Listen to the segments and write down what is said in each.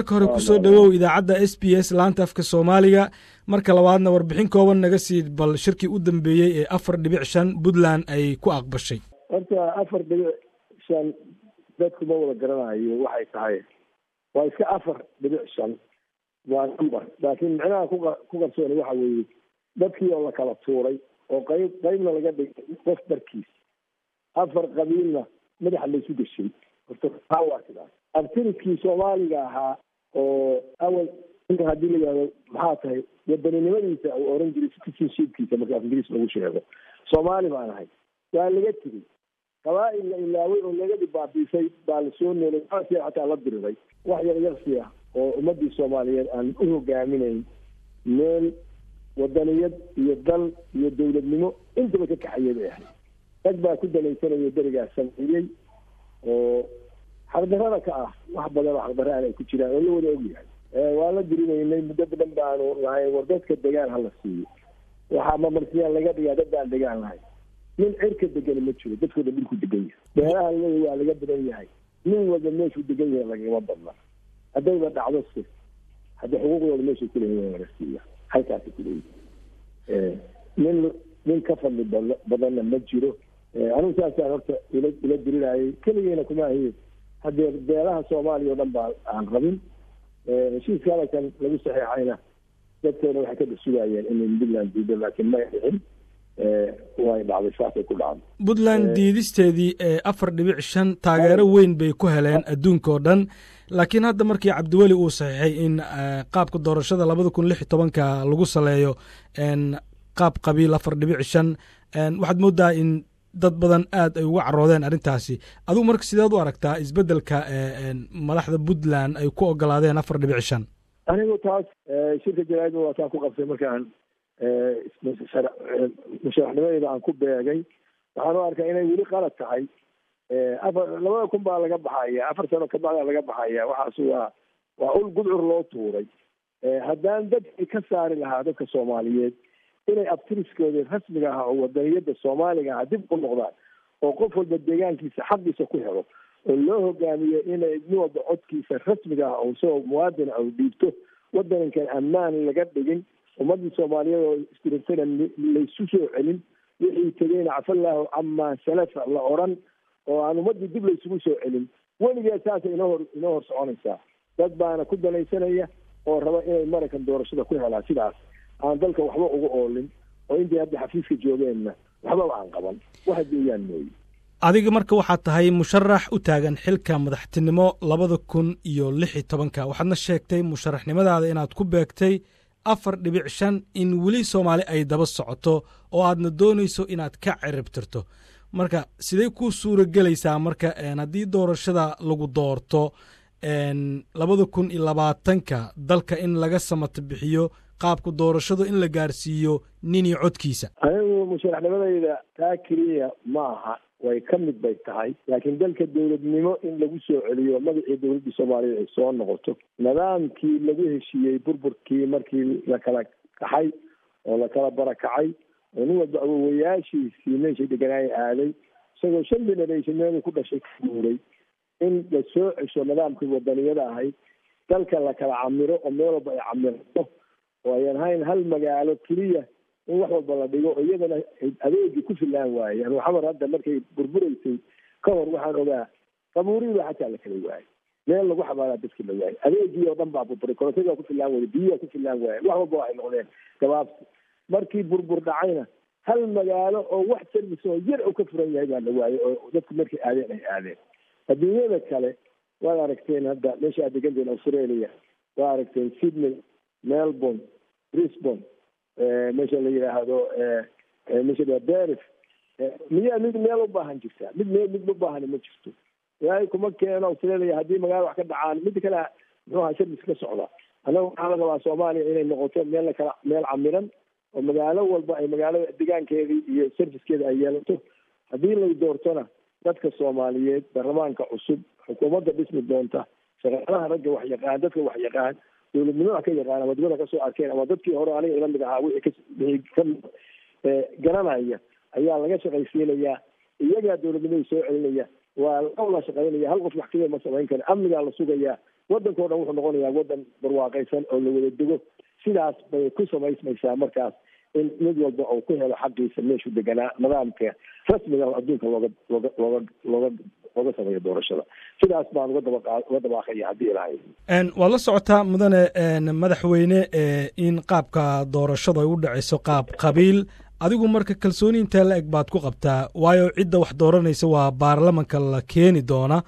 marka hore kusoo dhowow idaacadda s b s laanta afka soomaaliga marka labaadna warbixin kooban naga sii bal shirkii u dambeeyey ee afar dhibic shan puntland ay ku aqbashay horta afar dhibic shan dadku ma wada garanayo waxay tahay waa iska afar dhibic shan waa number laakiin micnaha ku qarsoona waxa weeye dadkii oo la kala tuuray oo qayb qaybna laga dhigay qof darkiis afar qabiilna madaxa laysu geshay horta taa waa sidaas abtirikii soomaaliga ahaa oo awal haddii la yihahdo maxaa tahay wadaninimadiisa uu oran jiray citizenshipkiisa marka af ingiriis lagu sheego soomaali baan ahay waa laga tegey qabaa'il la ilaaway oo laga dhibaabiisay baa lasoo noolay asia xataa la diriray wax yar yarsi ah oo ummadii soomaaliyeed aan u hogaaminayn meel wadaniyad iyo dal iyo dawladnimo intaba ka kaxayay bay ahayd rag baa ku dalaysanaya berigaas sameeyey oo xaqdarada ka ah wax badan oo xaqdaraan ay ku jiraan oo la wada ogyahay waa la dirinaynay muddo badan baanu lahayn war dadka degaan hala siiyo waxaa mamarsiyaa laga dhigaa dad baan degaan lahayn nin cirka degani ma jiro dadkooda dhulku degan yahay beeraha leeya waa laga badan yahay nin walba meeshuu degan yahay lagama badna haddayba dhacdo se hadda xuquuqdooda meeshay kuleeyihin laga siiya halkaasay kuleeyihin nin nin ka fadli badanna ma jiro anigu saasaan horta ila ila dirinayay keligeena kuma ahiye haddee beelaha soomaaliya o dhan baa aan rabin heshiiska hadalkan lagu saxeexayna dadkeena waxay ka dhasugayeen inay puntland diido laakiin may dhicin way dhacday saasay ku dhacday puntland diidisteedii afar dhibic shan taageero weyn bay ku heleen adduunka oo dhan laakiin hadda markii cabdiweli uu saxiixay in qaabka doorashada labada kun lix iyo tobanka lagu saleeyo qaab qabiil afar dhibic shan waxaad moodaa in dad badan aad ay uga caroodeen arrintaasi adigu marka sideed u aragtaa isbeddelka madaxda puntland ay ku ogolaadeen afar dhibic shan anigu taas shirka jaraa'idda waa taan ku qabtay markaan musharaxnimadeeda aan ku beegay waxaan u arkaa inay weli qalad tahay afar labada kun baa laga baxaya afar sano kabacdaa laga baxaya waxaas waa waa ul gudcur loo tuuray haddaan dadkii ka saari lahaa dadka soomaaliyeed inay abtiriskooda rasmiga ah oo wadaniyada soomaaliga ah dib u noqdaan oo qof walba deegaankiisa xaqiisa ku helo oo loo hogaamiyo inay nin walba codkiisa rasmiga ah oo isagoo muwaadin ah dhiibto wadankan ammaan laga dhigin ummadii soomaaliyeed oo istirintana laysu soo celin wixii tegeyna cafallahu camaa salafa la oran oo aan ummadii dib laysugu soo celin weligeed saasay inoo hor inoo hor soconaysaa dad baana ku danaysanaya oo raba inay maraykan doorashada ku helaan sidaas aan dalka waxba uga oolin oo intii hadda xafiiska joogeenna waxbaba aan qaban waxa deeyaan mooye adiga marka waxaad tahay musharax u taagan xilka madaxtinimo labada kun iyo lix iyo tobanka waxaadna sheegtay musharaxnimadaada inaad ku beegtay afar dhibic shan in weli soomaali ay daba socoto oo aadna doonayso inaad ka ciribtirto marka sidee ku suura gelaysaa marka haddii doorashada lagu doorto labada kun iyo labaatanka dalka in laga samato bixiyo qaabka doorashadu in la gaarsiiyo nin iyo codkiisa anigu musharaxnimadayda taa keliya ma aha way ka mid bay tahay laakiin dalka dowladnimo in lagu soo celiyo magacii dowladdii soomaaliyeed ay soo noqoto nidaamkii lagu heshiiyey burburkii markii la kala kaxay oo la kala barakacay oo nin walba awowayaashiisii meeshay deganaaya aaday isagoo shan generation meeluu ku dhashay ka guuray in la soo cesho nidaamkii wadaniyada ahayd dalka la kala camiro oo meel walba ay camirto oo ayan ahayn hal magaalo keliya in wax walba la dhigo oo iyadana adeegii ku filaan waayey anu xamar hadda markay burburaysay ka hor waxaan ogaa qabuurihiiba xataa la kala waayey meel lagu xabaalaa dadkii la waayey adeegii oo dhan baa burburay korontadii waa ku filaan waayey biyihi ku filaan waayey wax walba waxay noqdeen gabaabsi markii burbur dhacayna hal magaalo oo wax service oo yar u ka furan yahay baa la waayey oo dadku markay aadeen ay aadeen adduunyada kale waad aragteen hadda meesha aad deganteen australia waad aragteen sydney melbourne brisbane meesha la yidhaahdo meesha la berif miyaa mid meel u baahan jirtaa mid meel mid u baahan ma jirto ilaahay kuma keeno australia haddii magaalo wax ka dhacaan mida kale muxuu ahaa service ka socda annaga waxaa la rabaa soomaaliya inay noqoto meel lakala meel camiran oo magaalo walba ay magaalada degaankeedii iyo servicekeeda ay yeelato haddii lay doortona dadka soomaaliyeed baarlamaanka cusub xukuumadda dhismi doonta shaqaalaha ragga wax yaqaan dadka wax yaqaan dowladnimada ka yaqaan ama dibada kasoo arkeen ama dadkii hore aniga ila mid ahaa wixii ka ka garanaya ayaa laga shaqaysiinayaa iyagaa dowladnimadii soo celinaya waa la wada shaqaynaya hal qof wax kaliya ma samayn kara amnigaa la sugayaa waddanka o dhan wuxuu noqonayaa waddan barwaaqaysan oo la wada dego sidaas bay ku samaysmaysaa markaas in mid walba uu ku helo xaqiisa meeshuu deganaa nidaamka rasmiga adduunka looga looga looga looga looga sameeyo doorashada sidaas baan uga daba uga dabaaqaya haddii ilahay waad la socotaa mudane madaxweyne in qaabka doorashadu ay u dhacayso qaab qabiil adigu marka kalsooni intee la eg baad ku qabtaa waayo cidda wax dooranaysa waa baarlamanka la keeni doona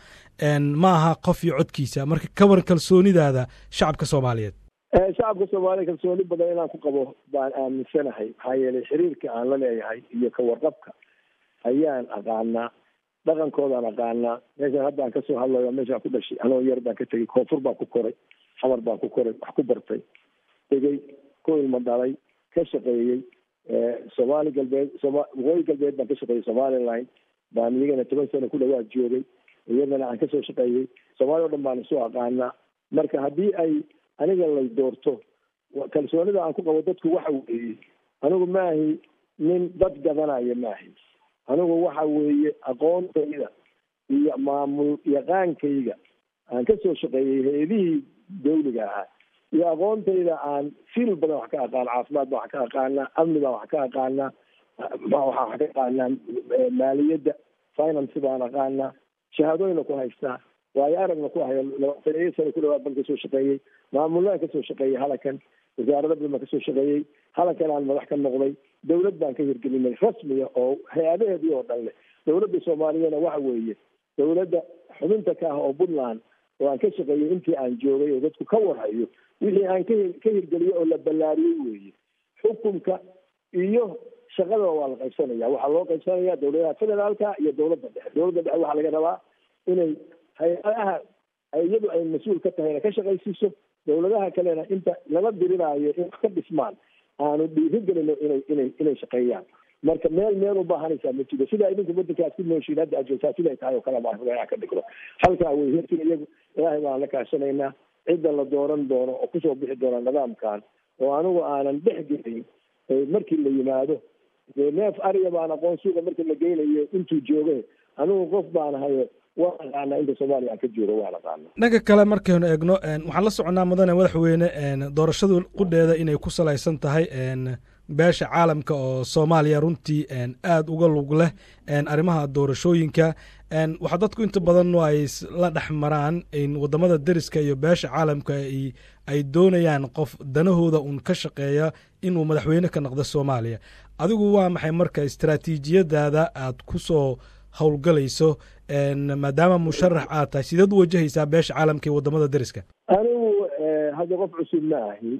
ma aha qof iyo codkiisa marka ka waran kalsoonidaada shacabka soomaaliyeed shacabka soomaaliya kalsooni badan inaan ku qabo baan aaminsanahay maxaa yeelay xiriirka aan la leeyahay iyo ka warqabka ayaan aqaanaa dhaqankoodaan aqaanaa meeshaan hadda aan kasoo hadlayo meeshaan ku dhashay anoo yar baan ka tegay koonfur baan ku koray xamar baan ku koray wax ku bartay tegey ku ilmo dhalay ka shaqeeyey soomaali galbeed soma waqooyi galbeed baan ka shaqeeyey somaliline baan iyagana toban sano ku dhawaad joogay iyadana aan kasoo shaqeeyey soomaaliya o dhan baan isu aqaanaa marka haddii ay aniga lay doorto kalsoonida aan ku qabo dadku waxa weeye anigu maahi nin dad gadanaya maahi anigu waxa weeye aqoontayda iyo maamul yaqaankayga aan kasoo shaqeeyey hay-adihii dawliga ahaa iyo aqoontayda aan fil badan wax ka aqaana caafimaad baan wax ka aqaanaa amni baan wax ka aqaanaa waxaan wax ka aqaanaa maaliyadda finance baan aqaanaa shahaadooyina ku haystaa waayo aragna ku hayo labaataniyo sano ku dhawaad baan kasoo shaqeeyey maamulaan kasoo shaqeeyey halakan wasaarada badan baan kasoo shaqeeyey halakan aan madax ka noqday dawlad baan ka hirgelinay rasmiga oo hay-adaheedii oo dhan leh dawladda soomaaliyana waxa weeye dawladda xubinta ka ah oo puntland oo aan ka shaqeeyey intii aan joogay oo dadku ka warhayo wixii aan ka ka hirgeliyey oo la ballaariyey weeye xukunka iyo shaqadaba waa la qaybsanaya waxaa loo qaybsanaya dawladaha federaalka iyo dawladda dhexe dawladda dhexe waxaa laga rabaa inay hay-adaha iyadu ay mas-uul ka tahayna ka shaqaysiiso dawladaha kalena inta lala dirinaayo in wax ka dhismaan aanu dhiirigelino inay inay inay shaqeeyaan marka meel meel u baahanaysaa ma jiro sidaa idinku waddankaas ku nooshiin hadda aad joogtaa siday tahay oo kale baan rabaa ka dhigno halkaa wey hirkiga iyagu ilaahay baan la kaashanaynaa cidda la dooran doono oo kusoo bixi doona nidaamkan oo anigu aanan dhex gelin markii la yimaado dee neef ariya baan aqoon suuqa markii la geynayo intuu jooga anigu qof baan ahayo waa aqaanaa inta soomaaliya aan ka joogo waan aqaana dhanka kale markaynu eegno waxaan la soconaa mudane madaxweyne doorashadu qudheeda inay ku salaysan tahay beesha caalamka oo soomaaliya runtii aada uga lug leh arrimaha doorashooyinka waxaa dadku inta badan ay la dhex maraan in wadamada deriska iyo beesha caalamka ay doonayaan qof danahooda uun ka shaqeeya inuu madaxweyne ka noqdo soomaaliya adigu waa maxay marka istaraatiijiyadaada aad ku soo howlgalayso maadaama musharax aad tahay sideed u wajahaysaa beesha caalamka iyo wadamada deriska anigu hadda qof cusub ma ahi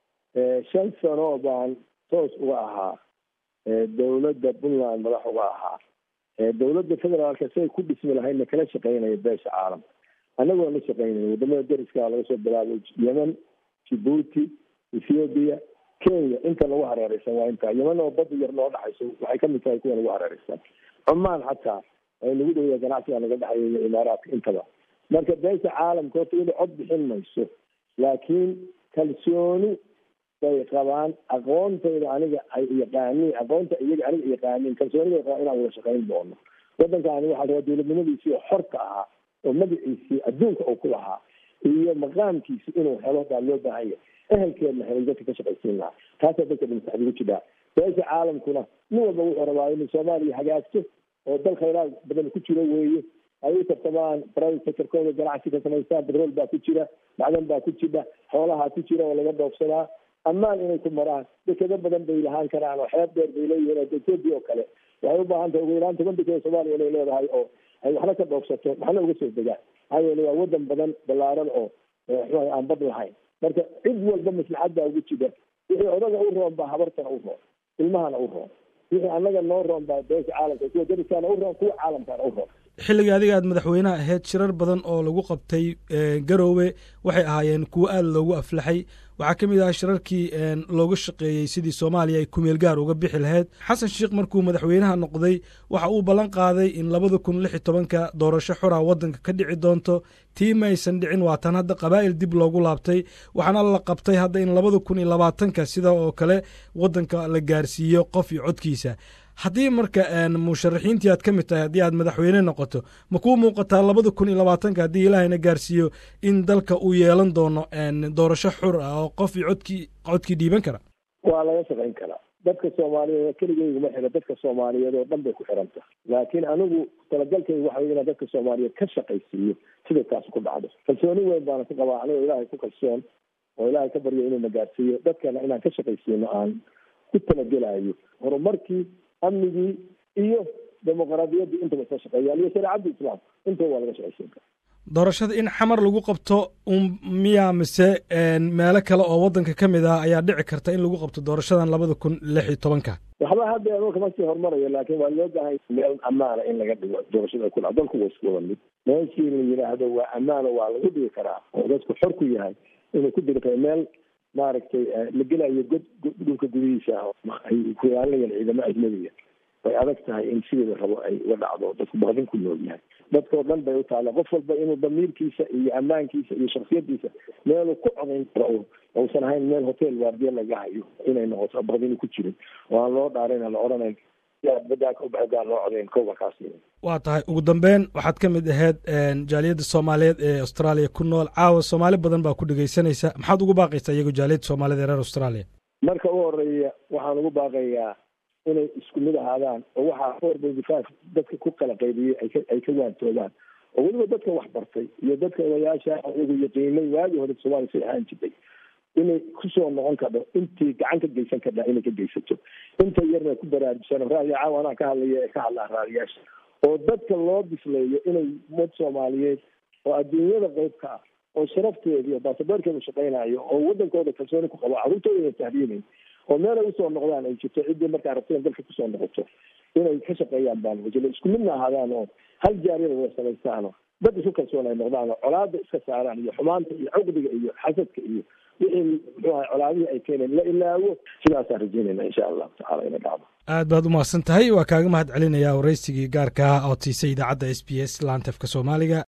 shan sano baan toos uga ahaa dawladda puntland madax uga ahaa dawladda federaalka siay ku dhismi lahaydna kala shaqeynaya beesha caalamka annagoo la shaqeynaya wadamada deriska laga soo bilaabay yemen jibuuti ethoobiya kenya inta lagu hareereysan waa intaa yemen oo bada yar noo dhaxayso waxay kamid tahay kuwa lagu hareereysan cumaan xataa ay nagu dhowya ganacsiga naga dhexeeya imaaraadka intaba marka beesha caalamka horta iyada cod bixin mayso laakiin kalsooni bay qabaan aqoontayda aniga ay yaqaaniin aqoonta iyaga aniga yaqaaniin kalsoonida qabaan inaan wada shaqayn doono waddankaani waxaa rabaa dawladnimadiisii oo xorka ahaa oo magaciisii adduunka uu ku lahaa iyo maqaamkiisi inuu helo baa loo baahanya ehelkeedna helay dadka ka shaqaysiin lahaa taasaa dadka dhimsax ugu jiraa beesha caalamkuna nin walba wuxuu rabaa inuu soomaaliya hagaagto oo dal khayraad badan ku jiro weeye ay u tartamaan private sectorkooda ganacsi ka samaystaan petrol baa ku jira macdan baa ku jira xoolahaa ku jira oo laga dhoofsadaa ammaan inay ku maraan dekado badan bay lahaan karaan oo xeeb dheer bay leeyihiin oo ethoopia oo kale waxay u baahan tahay ugu yaraan toban dekada soomaaliya inay leedahay oo ay waxna ka dhoofsato waxna uga soo degaan maxaa yeele waa wadan badan ballaaran oo mxuaha aan bad lahayn marka cid walba maslaxadbaa ugu jira wixii odaga u roon baa habartana u roon ilmahana u roon wixii annaga noo roon baa beesha caalamka kuwa dariskaana u roon kuwa caalamkaana u roon xilligii adiga aad madaxweynaha ahayd shirar badan oo lagu qabtay garoowe waxay ahaayeen kuwo aada loogu aflaxay waxaa ka mid ah shirarkii looga shaqeeyey sidii soomaaliya ay kumeel gaar uga bixi lahayd xasan sheikh markuu madaxweynaha noqday waxa uu ballan qaaday in labada kun lix iyo tobanka doorasho xora waddanka ka dhici doonto tii ma aysan dhicin waa tan hadda qabaa'il dib loogu laabtay waxaana la qabtay hadda in labada kun iyo labaatanka sida oo kale waddanka la gaarsiiyo qof iyo codkiisa haddii marka musharaxiintii aad ka mid tahay haddii aad madaxweyne noqoto ma kuu muuqataa labada kun iyo labaatanka haddii ilaahayna gaarsiiyo in dalka uu yeelan doono doorasho xur ah oo qof iyo codkii codkii dhiiban kara waa laga shaqayn karaa dadka soomaaliyeed keligeyguma xira dadka soomaaliyeed oo dhan bay ku xiran tahay laakiin anigu talagalkayga waxa inaan dadka soomaaliyeed ka shaqaysiiyo siday taas ku dhacdo kalsooni weyn baana ku qabaa anigoo ilaahay ku kalsoon oo ilaahay ka baryo inuu na gaarsiiyo dadkana inaan ka shaqaysiino aan ku talagelayo horumarkii amnigii iyo dimuqraadiyaddii intaba isla shaqeeyaan iyo shareecadda islaamka intaba waa laga shaqaysiin kara doorashada in xamar lagu qabto un miyaa mise meelo kale oo waddanka ka mid ah ayaa dhici karta in lagu qabto doorashadan labada kun lix iyo tobanka waxba hadda dalka ma sii horumarayo laakiin waa loo baahay meel ammaana in laga dhigo doorashada ku dhac dalku waa isku wada mid meeshii la yidhaahdo waa ammaana waa lagu dhigi karaa oo dadku xor ku yahay inuu ku diri karo meel maaragtay la gelayo god dhulka gudihiisa ah ay ku ilaalinayaan ciidamo ajnabiga way adag tahay in sideeda rabo ay uga dhacdo dadku baqdin ku nool yahay dadkao dhan bay u taalla qof walba inuu damiirkiisa iyo ammaankiisa iyo shaksiyadiisa meeluu ku codayn karo uusan ahayn meel hotel waardiya laga hayo inay noqoto baqdini ku jirin oo aan loo dhaarayna la odhanayn badaaka ubaxgaan loo codayn kowa kaas waa tahay ugu dambeyn waxaad ka mid ahayd jaaliyadda soomaaliyeed ee austraaliya ku nool caawa soomaali badan baa ku dhegeysanaysa maxaad ugu baaqaysaa iyagoo jaaliyadda soomaaliyed ee reer australia marka u horeeya waxaan ugu baaqayaa inay isku mid ahaadaan oo waxaa four benty five dadka ku kala qaybiyey ayka ay ka waantoogaan oo weliba dadka wax bartay iyo dadka odayaasha iyagu yaqiinay waagii hore soomaaliya say ahaan jirtay inay kusoo noqon kadho intii gacan ka geysan kadhaa inay ka geysato inta yarna ku baraarujsano raadiya caawa anaa ka hadlaya ee ka hadlaa raadiyaasha oo dadka loo bisleeyo inay ummad soomaaliyeed oo adduunyada qayb ka ah oo sharafteeda iyo baasaboorkeeda shaqaynayo oo waddankooda kalsooni ku qabo carruurtooda tahriibayn oo meel ay usoo noqdaan ay jirto ciddii markaa rabteen dalka kusoo noqoto inay ka shaqeeyaan baan wajilo isku midna ahaadaan oo hal jaariyada wada samaystaano dad isu kalsoon ay noqdaan oo colaada iska saaraan iyo xumaanta iyo cuqdiga iyo xasadka iyo wixii muxuu ahay colaadihii ay keeneen la ilaawo sidaasaan rajeynayna insha allahu tacala ina dhacdo aad baad umahadsan tahay waa kaaga mahad celinayaa waraysigii gaarka ah oo tiisay idaacadda s b s laantefka soomaaliga